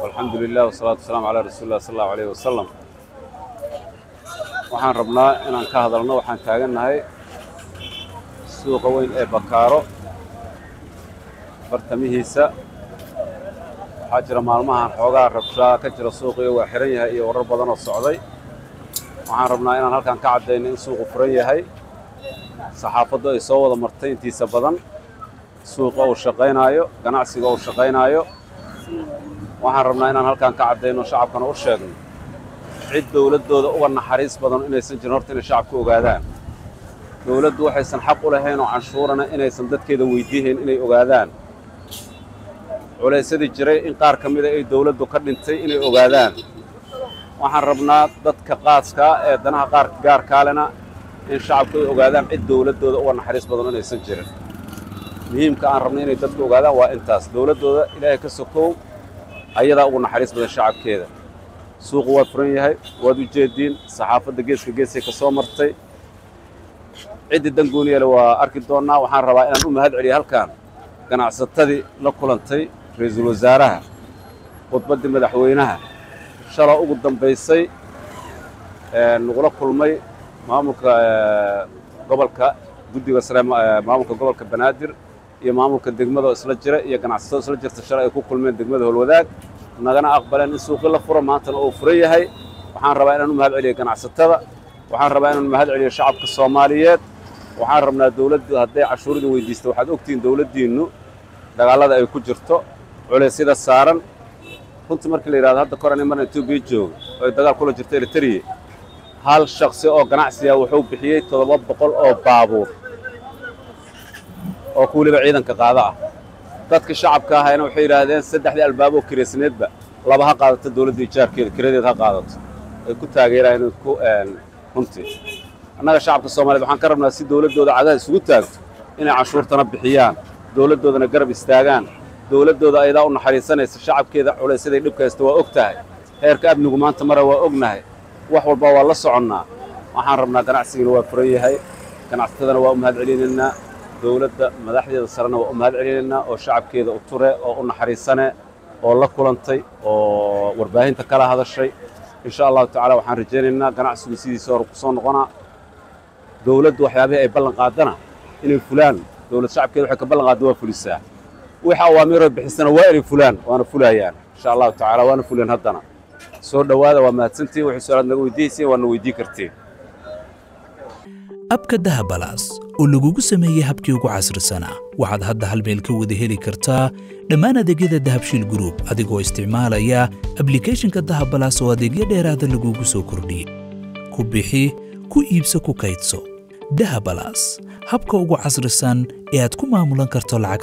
alxamdu lilah wasalaatu wasalaamu calaa rasuuli lah sal allahu alayh wasalam waxaan rabnaa inaan ka hadalno waxaan taagannahay suuqa weyn ee bakaaro bartamihiisa waxaa jira maalmahan xoogaa rabshaa ka jira suuqiyo waa xihan yahay iyo warar badan oo socday waxaan rabnaa inaan halkan ka caddayno in suuqu furan yahay saxaafaddu ay soo wada martay intiisa badan suuqa uu shaqaynaayo ganacsiga uu shaqaynaayo waxaan rabnaa inaan halkan ka caddayno shacabkana u sheegno cid dowladdooda uga naxariis badan inaysan jirin horta inay shacabku ogaadaan dowladdu waxaysan xaq u lahayn oo canshuurana inaysan dadkeeda weydiihayn inay ogaadaan culaysyadii jiray in qaar ka mida ay dowladdu ka dhintay inay ogaadaan waxaan rabnaa dadka qaaskaa ee danaha qaar gaarkaalena in shacabku ay ogaadaan cid dowladdooda uga naxariis badan inaysan jirin muhiimka aan rabnay inay dadku ogaadaan waa intaas dowladdooda ilaahay ka sokow ayadaa ugu naxariis badan shacabkeeda suuqu waa furan yahay waad u jeediin saxaafadda geeska geesay ka soo martay ciddii dangooniyale waa arki doonnaa waxaan rabaa inaan u mahad celiyo halkan ganacsatadii la kulantay ra-iisul wasaaraha khudbaddii madaxweynaha shala ugu dambaysay nagula kulmay maamulka gobolka guddiga sare maamulka gobolka banaadir iyo maamulka degmada oo isla jira iyo ganacsatada isla jirta shalay ay ku kulmeen degmada holwadaag nagana aqbaleen in suuqii la furo maantana uu furan yahay waxaan rabaa inaan u mahad celiyo ganacsatada waxaan rabaa inaan mahad celiyo shacabka soomaaliyeed waxaan rabnaa dowladdu hadday cashuuridin weydiista waxaad ogtihiin dowladdiinnu dagaallada ay ku jirto culeysyada saaran runtii markii la yidhahdo hadda koran marna etoobiya jooga oo ay dagaal kula jirto eritriya hal shaksi oo ganacsiga wuxuu bixiyey toddoba boqol oo baabuur oo ku weliba ciidanka qaada ah dadka shacabka ahayna waxay yidhaahdeen saddexdii albaab oo kiraysneedba laba ha qaadato dowladda ijaarkeeda kiradeed ha qaadato ay ku taageeraan ku runtii annaga shacabka soomaaliyed waxaan ka rabnaa si dowladdooda cadaha isugu taagto inay canshuurtana bixiyaan dowladdoodana garab istaagaan dowladdooda ayadaa u naxariisanaysa shacabkeeda culaysaday dhibka haysta waa og tahay heerka amnigu maanta mara waa ognahay wax walba waa la soconnaa waxaan rabnaa ganacsigana waa furan yahay ganacsatadana waa u mahad celinaynaa dowladda madaxdeeda sarena waa u mahad celinaynaa oo shacabkeeda u ture oo u naxariisane oo la kulantay oo warbaahinta kala hadashay insha allahu tacala waxaan rajaynaynaa ganacsigu sidiisa hore ku soo noqonaa dowladdu waxyaabihii ay ballan qaadana inay fulaan dowlad shacabkeeda waxay ka ballan qaadda waa fulisaa wixii awaamiiroo bixisana waa inay fulaan waana fulayaan insha allahu tacala waana fuleen haddana soo dhowaada waa mahadsantihin waxay su-aalaad naga weydiihayseen waana weydii kartiin abka dahabalaas oo lagugu sameeyey habkii ugu casrisanaa waxaad hadda hal meel ka wada heli kartaa dhammaan adeegyada dahabshiil gruub adigoo isticmaalaya ablikhethonka dahabalaas oo adeegyo dheeraada lagugu soo kordhiyey ku bixi ku iibso ku kaydso dahabalaas habka ugu casrisan ee aad ku maamulan karto lacag